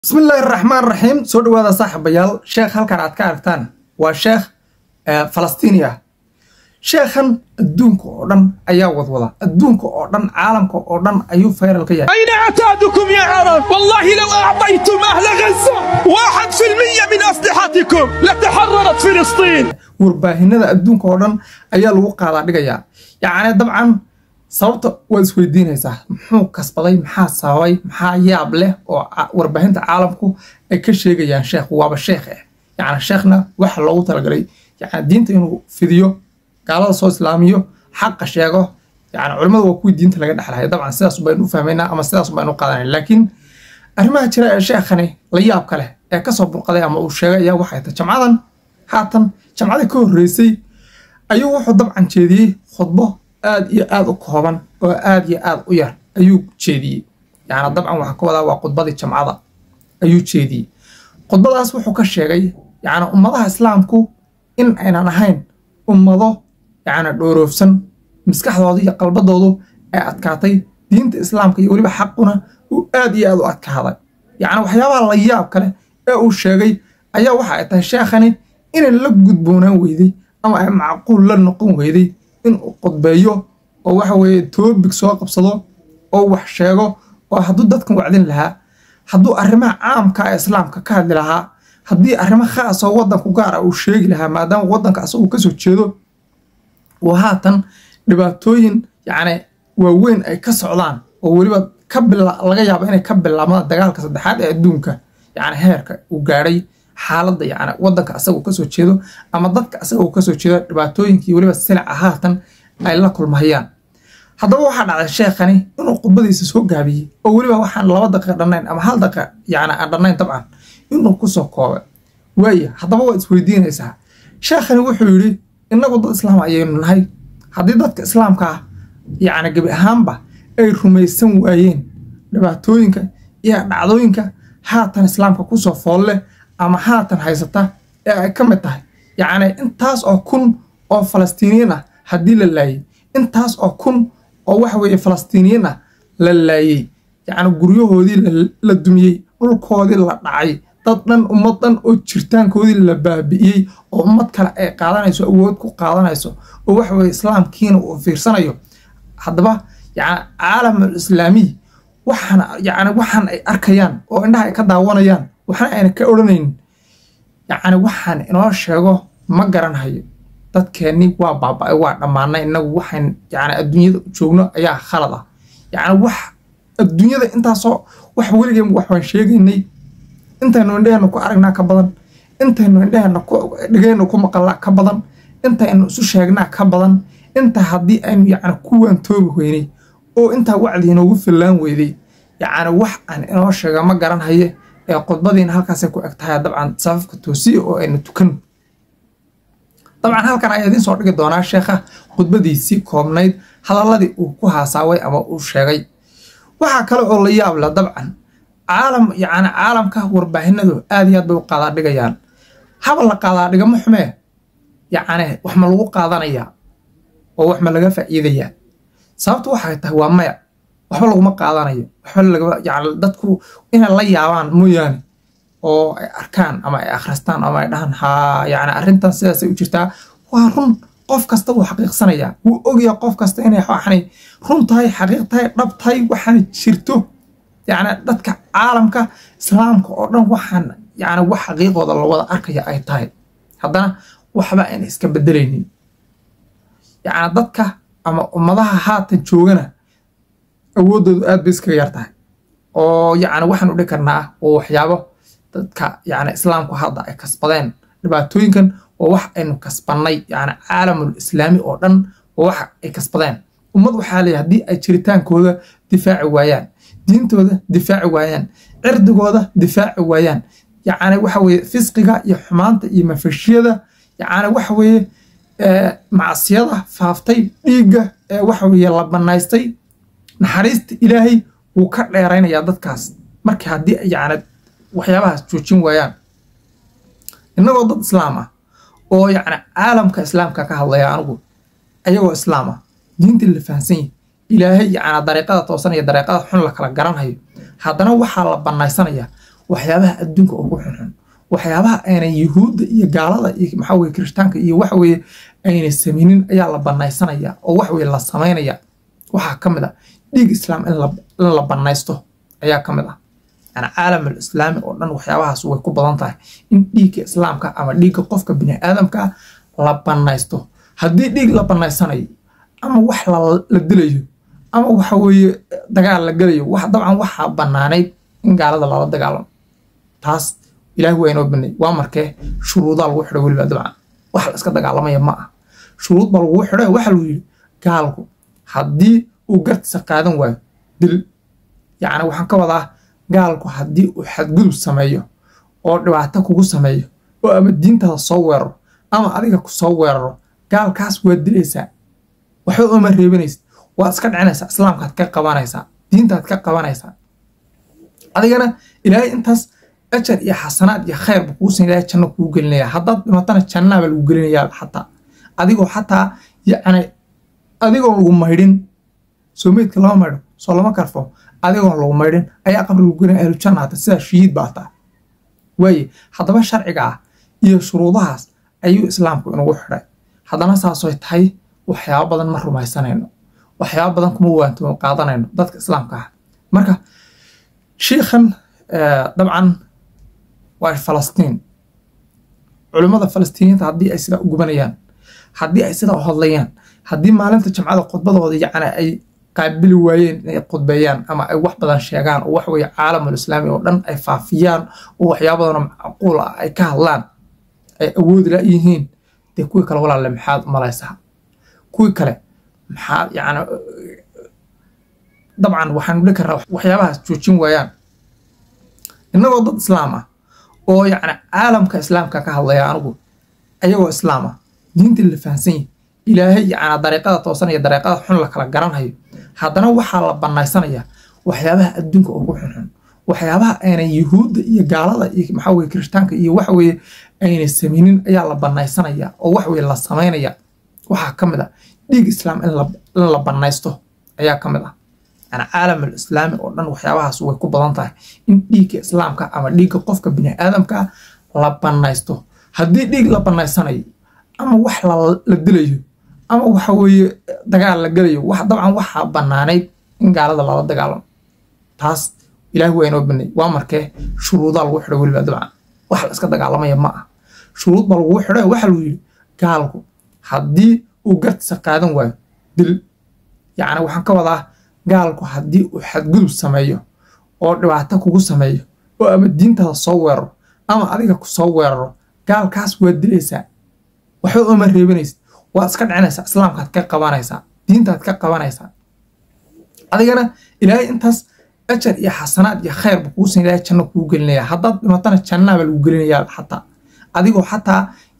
bismillaahi raxmaan raxiim soo dhawaada saaxiibayaal sheekh halkan aad ka aragtaan waa sheekh falastiini ah sheekhan adduunka oo dhan ayaa wadwada adduunka oo dhan caalamka oo dhan ayuu fayral ka yahay أين عتادكم يا عرب؟ والله لو أعطيتم أهل غزة واحد في المية من أسلحتكم لتحررت فلسطين warbaahinada adduunka oo dhan ayaa lagu qaadaa dhigayaa yacni dabcan sababta waad isweydiinaysaa muxuu kasbaday maxaa sababay maxaa yaab leh oo ca- warbaahinta caalamku ay ka sheegayaan sheekh waaba sheekh eh yacni sheekhna waxa loogu talagalay yacni diinta inuu fidiyo gaalada soo islaamiyo xaqa sheego yacni culimmadu waa kuwii diinta laga dhexlaya dabcan sidaas baynu u fahmaynaa ama sidaas baynu u qaadanay laakiin arrimaha jira ee sheekhani la yaabka leh ee kasoo burqaday ama uu sheegay ayaa waxay tahay jamcadan haatan jamcadii ka horreysay ayuu wuxuu dabcan jeediyey khudbo aad iyo aad u kooban oo aad iyo aad u yar ayuu jeediyey yacni dabcan waxaa ka wadaa waa khudbadii jamcada ayuu jeediyey khudbadaas wuxuu ka sheegay yacni ummadaha islaamku in aynan ahayn ummado yacni dhooroofsan maskaxdooda iyo qalbadoodu ay adkaatay diinta islaamka iyo weliba xaquna uu aad iyo aad u adkaaday yacni waxyaabaha la yaab kale ee uu sheegay ayaa waxa ay tahay sheekhani inay la gudboonaan weyday ama ay macquul la noqon weyday inuu qudbeeyo oo waxa weeye toobig soo qabsado oo wax sheego oo hadduu dadkan wacdin lahaa hadduu arrimaha caamka ee islaamka ka hadli lahaa haddii arrimo khaas oo waddanku gaar ah uu sheegi lahaa maadaama waddanka asagu kasoo jeedo oo haatan dhibaatooyin yacni waaweyn ay ka socdaan oo weliba ka bila laga yaabo inay ka bilaabmaan dagaalka saddexaad ee adduunka yacni heerka uu gaadhay xaaladda yacni waddanka asaga uu kasoo jeedo ama dadka asaga uu kasoo jeedo dhibaatooyinkii weliba silica haatan ay la kulmayaan haddaba waxaa dhacday sheekhani inuu khudbadiisa soo gaabiyey oo weliba waxaan laba daqiiqa dhannayn ama hal daqiiqa yacni aan dhannayn dabcan inuu kusoo koobay waaya haddaba waad isweydiinaysaa sheekhani wuxuu yidhi innagu dad islaam ayaynu nahay haddii dadka islaamka ah yacni gebi ahaanba ay rumaysan waayeen dhibaatooyinka iyo dhacdooyinka haatan islaamka kusoo foolle ama haatan haysata ee ay ka mid tahay yacni intaas oo kun oo falastiiniyiin ah haddii la laayay intaas oo kun oo waxa weeye falastiiniyiin ah la laayey yacni guryahoodii la- la dumiyey dhulkoodii la dhacay dad dhan ummad dhan oo jirtaankoodii la baabi'iyey oo ummad kale ay qaadanayso awood ku qaadanayso oo waxa weeye islaamkiina uu fiirsanayo haddaba yacni caalamul islaamiy waxaan yacni waxaan ay arkayaan oo indhaha ay ka daawanayaan waxna ayna ka odhanaynin yacni waxaan inoo sheego ma garanhayo dadkeennii waa baaba'ay waa dhammaanay innagu waxaan yacni adduunyada joogno ayaa khalad ah yacni wax adduunyada intaasoo wax weligeen wax waan sheegaynay intaynu indhaheenna ku aragnaa ka badan intaynu indhaheenna ku dhegeenna ku maqalnaa ka badan intaynu isu sheegnaa ka badan inta haddii aynu yacni ku waantoobi weynay oo intaa wacdi inoogu fillaan weyday yacni wax aan inoo sheega ma garanhaye ee khudbadiina halkaasay ku eg tahay dabcan safafka toosiya oo aynu tukan dabcan halkan ayaa idiin soo dhigi doonaa sheekha khudbadiisii koobnayd hadalladii uu ku haasaaway ama uu sheegay waxaa kale oo la yaab leh dabcan caalam yacni caalamka warbaahinadu aad iyo aad bay u qaadaa dhigayaan haba la qaadaa dhigamo xumee yacni wax ma lagu qaadanayaa oo wax ma laga faa'iidayaa sababtu waxay tahay waa maya waxba laguma qaadanayo waxba lagama yacni dadku inay la yaabaan mooyaane oo ay arkaan ama ay akhristaan ama ay dhahaan haa yacni arrintan sidaasay u jirtaa waa run qof kasta wuu xaqiiqsanayaa wuu ogyahay qof kasta inay waxanay run tahay xaqiiq tahay dhab tahay waxaana jirto yacni dadka caalamka islaamka oo dhan waxaan yacni wax xaqiiqooda la wada arkaya ay tahay haddana waxba ayna iska bedelaynin yacni dadka ama ummadaha haatan joogana awooddoodu aad bay iskaga yar tahay oo yacni waxaan u dhihi karnaa oo waxyaabo dadka yacni islaamku hadda ay kasbadeen dhibaatooyinkan waa wax aynu kasbannay yacni caalamul islaami oo dhan waa wax ay kasbadeen ummad waxaa leeyahay haddii ay jiritaankooda difaaci waayaan diintooda difaaci waayaan cirdigooda difaaci waayaan yacni waxa weeye fisqiga iyo xumaanta iyo mafashiyada yacni waxa weeye ee, macsiyada faaftay dhiigga ee waxa weeye la bannaystay naxariista ilaahay wuu ka dheeraynayaa dadkaas marka haddii ay yacni waxyaabahaas joojin waayaan innagoo dad islaam ah oo yacni caalamka islaamka ka hadlaya anigu ayagoo islaam ah diintii la fahansan yahay ilaahay yacni dariiqada toosan iyo dariiqada xun la kala garanhayo haddana waxaa la bannaysanayaa waxyaabaha adduunka ugu xunxun waxyaabaha aynan yuhuudda iyo gaalada iyo maxaa weye kirishtaanka iyo waxa weye ayna sameynin ayaa la banaysanaya oo wax weye la samaynaya waxaa ka mid a dhiig islaam in la banaysto ayaa ka mid ah yani caalamul islaami oo dhan waxyaabahaas way ku badan tahay in dhiigga islaamka ama dhiigga qofka bini aadamka la banaysto haddii dhiig la banaysanayo ama wax la dilayo ama waxa weeye dagaal la gelayo wax dabcan waxaa banaanayd in gaalada lala dagaalamo taas ilaahi waa inoo banay waa markee shuruudaa lagu xidho weliba dabcan wax la iska dagaalamaya ma ah shuruud baa lagu xidho waxaa lagu yidhi gaalku haddii uu gartiisa qaadan waayo dil yacni waxaan ka wadaa gaalku haddii uu xadgudub sameeyo oo dhibaato kugu sameeyo oo ama diintaada soo weeraro ama adiga ku soo weeraro gaalkaas waad dilaysaa waxba ooma reebanaysid waad iska dhicinaysaa islaamkaad ka qabanaysaa diintaad ka qabanaysaa adigana ilaahay intaas ajar iyo xasanaad iyo khayr buu kuu sin ilaahay janno kuu gelinaya haddaad dhimatana jannaaba lagu gelinayaa xataa adigoo xataa yacni adigoon lagu maydhin soo meydka lama maydho soo lama karfo adigoon lagu maydhin ayaa qabri lagu gelinaya ahlu janna hata sidaa shahiid baa taa waaye haddaba sharciga ah iyo shuruudahaas ayuu islaamku inagu xidhay haddana saasoy tahay waxyaabo badan ma rumaysanayno waxyaabo badan kuma waantimo qaadanayno dadka islaamka ah marka shiikhan dabcan waa falastiin culimmada falastiiniyiinta haddii ay sidaa u gubanayaan haddii ay sidaa u hadlayaan haddii maalinta jamcada khudbadooda yacni ay qaabili waayeen inay khudbeeyaan ama ay wax badan sheegaan oo waxweye caalamul islaami oo dhan ay faafiyaan oo waxyaabo badanoo macquul ah ay ka hadlaan ay awoodi la yihiin dee kuwii kale walaalle maxaad malaysaa kuwii kale maxaa yacni dabcan waxaanu dhihi karnaa waxyaabahaas joojin waayaan innagoo dad islaam ah oo yacni caalamka islaamka ka hadlaya anigu ayagoo islaam ah diintii la fahansan yahi ilaahay yacni dariiqada toosan iyo dariiqada xun la kala garanhayo haddana waxaa la banaysanaya waxyaabaha adduunka ugu xunxun waxyaabaha aynan yuhuudda iyo gaalada iyo maxaa weye kirishtaanka iyo waxa weye ayna sameynin ayaa la banaysanaya oo wax weye la samaynaya waxaa ka mid a dhiig islaam in la banaysto ayaa ka mid ah yani caalamul islaami oo dhan waxyaabahaas way ku badan tahay in dhiigga islaamka ama dhiigga qofka bini aadamka la banaysto haddii dhiig la banaysanayo ama wax la dilayo ama waxa weeye dagaal la gelayo wax dabcan waxaa banaanayd in gaalada lala dagaalamo taas ilaahi waa inoo banay waa markee shuruudaa lagu xidho weliba dabcan wax la iska dagaalamaya ma ah shuruud baa lagu xidho waxaa lagu yidhi gaalku haddii uu gartiisa qaadan waayo dil yacni waxaan ka wadaa gaalku haddii uu xadgudub sameeyo oo dhibaato kugu sameeyo oo ama diintaada soo weeraro ama adiga ku soo weeraro gaalkaas waad dilaysaa waxba ooma reebanaysid waad iska dhicinaysaa islaamkaad ka qabanaysaa diintaad ka qabanaysaa adigana ilaahay intaas ajar iyo xasanaad iyo khayr buu kuu sin ilaahay janno kuu gelinaya haddaad dhimatana jannaaba lagu gelinayaa xataa adigoo xataa